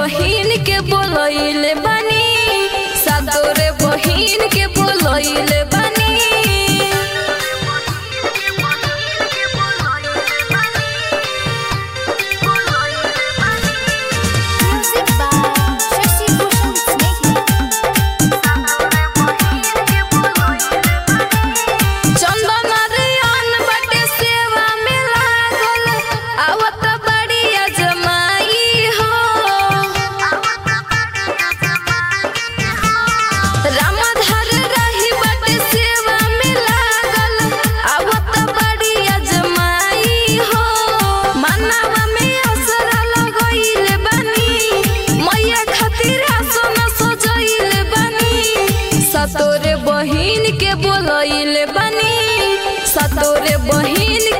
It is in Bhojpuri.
बहिन के बोलैले बानी सातोरे बहिन के बोलैले बानी Music by Shashi Bhushan Snake. चंदन रे अन बटे सेवा में लागल आवत बड़िया जमाई हो रामधर रही बटे सेवा में लागल आवत बड़िया जमाई हो मनवा में असरा लगइले बानी मैया खातिर आसन सजइले बानी सतोरे बहिन के बोलइले बानी सतोरे बहिन